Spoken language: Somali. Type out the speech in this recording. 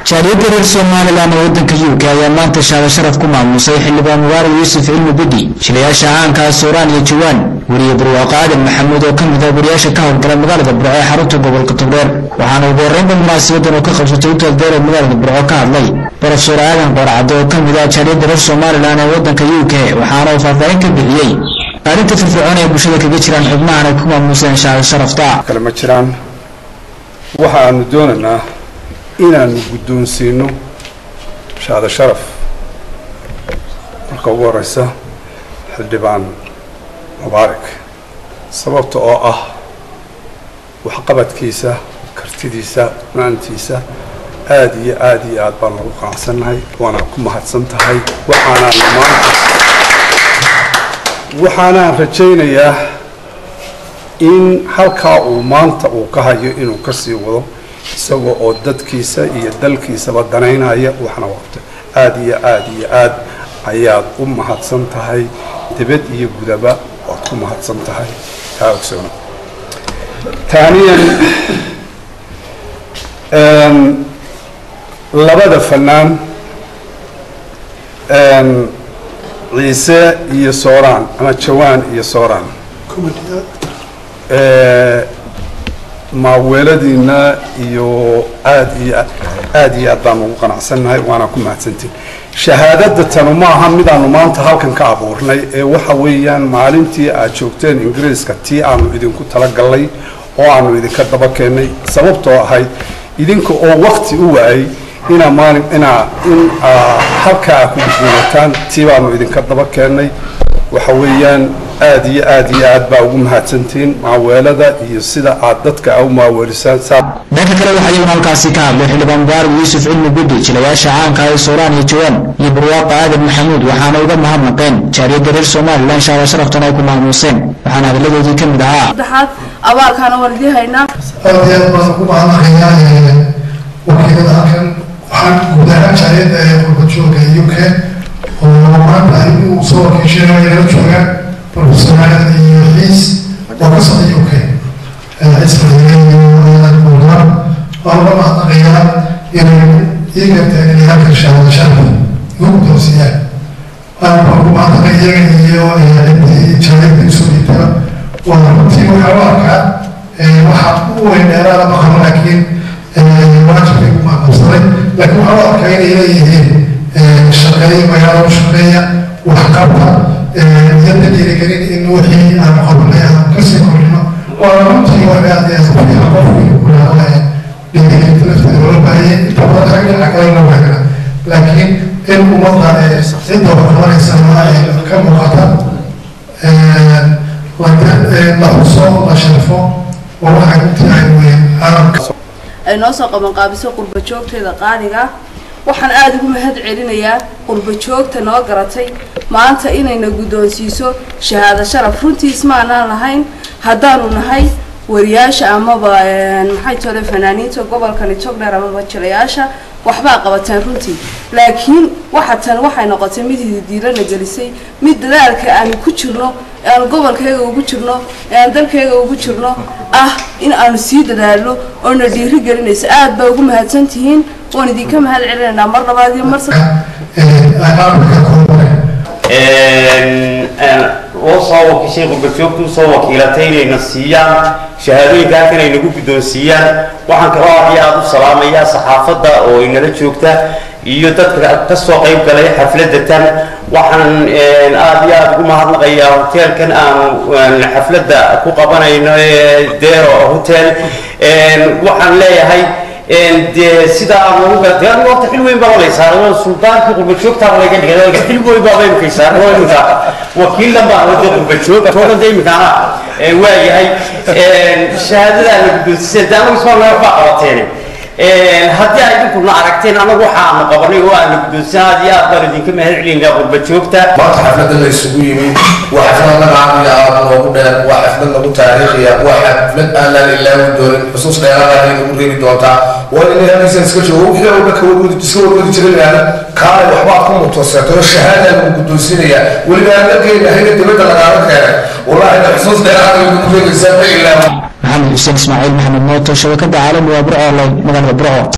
jaaliyadda reer somalilan ee waddanka u k ayaa maanta shaada sharaf ku maamusay xildhibaan mubaarak yuusuf cilmi bidhi jilayaasha caankaa sooraan iyo jawaan weriye barwaaqo aadan maxamuud oo ka mid ah wariyaasha ka howlgala magaalada burco ee xarunta gobolka togdheer waxaana ugu horreynba munaasabadan oo ka qabsatay utaaldeer ee magaalada burco ka hadlay barofeor aadan qoorcadde oo ka mid ah jaaliyadda reer somalilan ee waddanka u k waxaana uu faahfaahin ka bixiyey qaalinta firfircoon ee bulshada kaga jiraan xubnahan ay ku maamuseen shaada sharafta kale ma jiraan waxaanu doonaynaa inaanu guddoonsiino shaada sharaf marka ugu horeysa xildhibaan mubaarak sababta oo ah waxqabadkiisa kartidiisa maantiisa aada iyo aada iyo aad baan lagu qanacsannahay waana ku mahadsan tahay waxaanaan maanta waxaanaan rajaynayaa in halkaa uu maanta uu ka hayo inuu ka sii wado isagoo oo dadkiisa iyo dalkiisaba danaynaya waxna waqto aada iyo aada iyo aad ayaad u mahadsan tahay dibad iyo gudaba waad ku mahadsan tahay taa ogsoona taaniyan labada fanaan ciise iyo sooraan ama jawaan iyo sooraan maaweeladiina iyo aad iyo aada iyo aad baanu ugu qanacsannahay waana ku mahadsantiin shahaadada tanu maaha midaanu maanta halkan ka abuurnay ee waxa weeyaan maalintii aad joogteen ingiriiska tii aanu idinku talagallay oo aanu idinka daba keennay sababtoo ahayd idinka oo wakti u waayay inaa maalin inaa in halkaa ku guulataan tii baanu idinka daba keennay waxa weeyaan aada iyo aada iyo aad baa ugu mahadsantihiin maaweelada iyo sida aad dadka u maaweelisaan dhanka kale waxaa iyaguna halkaasi ka hadlay xildhibaan mubaarak yuusuf cilmi bidhi jilayaasha caanka ee sooraan iyo jawaan iyo barwaaqa aadan maxamuud waxaana uga mahadnaqeen jaariyadda reer somalilan shaada sharaftan ay ku maamuuseen waxaana hadalladoodii ka mid ahaa saddexaad abaalkaana waan idii haynaa aad iyo aad baan ugu mahadnaqayaa wakiilada halkan waxaan guud ahaan jaariyadda ee qurbadjooga u k oo maanta ay u soo wakiisheen inala joogaan professor aadan iyo xiis oo ka socda u k ismailan waan uga mahadnaqayaa inay ii garteen inay halkan shahaado sharaf igu guddoonsiiyaan waan ugu mahadnaqay iyaga iyo intii jaariyadda isoo dhiibtaba waa runtii waxaa u arkaa waxaa u weyn dheeraada maqano laakiin waajibkay ku maaqabsaday laakiin waxaa u arkaa inay leeyihiin shaqeeya magaalada u shaqeeya waxqabta iyo dadirigelin in wixii aan qabanay aan kasii kordhino waana runtii wax aad iyo aad u fiican qofkii kulaadaya dhiirigelinta lafteeda loola baahayay inta badan rag dhinaca kale la waagana laakiin in ummadda cidda waxqabanaysa ay ka muuqata la xuso la sharfo waa waxay u tahay weyn caalamka ay noo soo qabanqaabiso qurba joogteeda qaaliga waxaan aada ugu mahad celinayaa qurba joogta noo garatay maanta inayna guddoonsiiso shahaado sharaf runtiis maanaan lahayn haddaanu nahay wariyaasha amaba maxay tole fanaaniinta gobolkani togdheer amaba jilayaasha waxbaa qabateen runtii laakiin waxa tan waxay noqotay mid hididiilana gelisay mid dadaalka aanu ku jirno aan gobolkayga ugu jirno aan dalkayga ugu jirno ah in aanu sii dadaalno oo na dhiiri gelinayso aad baa ugu mahadsan tihiin waan idinka mahad celinaynaa mar labaad iyo mar oo soo wakiishay qurbajoogtu soo wakiilatay inayna siiyaan shahaadooyinka halkan ay nagu guddoonsiiyaan waxaan kaloo aad iyo aada u salaamayaa saxaafadda oo inala joogta iyo dadka ka soo qayb galay xafladda tan waxaan aada iyo aada ugu mahadnaqayaa hoteelkan aanu xafladda ku qabanayno dero hotel waxaan leeyahay dee sida aan ugu galatay anigu horta xil weyn baa lay saaray suldaankii qurbajoogtaa laga dhigay xil weyn baa imika saaray oo imika wakiilan baa wada qurbajoog toogan de imikaana waa yahay shahaadadaa la guddoonsiseen de anagu ismaa naga baa qabateen haddii ay idinkuna aragteen anagu waxa aanu qabanay oo aanu guddoonsan aad iyo aad baan idinka mahad celinaa qurbajoogta maanta xafladda la isugu yimid waa xaflad naga caamiya aad noogu dheer waa xaflad nagu taariikhiya waa xaflad aan laan ilaawi doonin xusuus dheeraada ay nagu reebi doontaa waa inay halkiisan iska joogo wixii oo dhanka wadwadi iska wadwadi jiray laana kaalay waxbaad ku mutooseeto shahaada lagu guddoonsinaya weliba aan dalkeena hayna dibadda lagaaga keenay wallaahi xusuus dheeraada ay nagu reebaysaa ma ilaawi maxamed xuseen ismaaciil maxamed mooto shabakada caalamiga burco online magaalada burco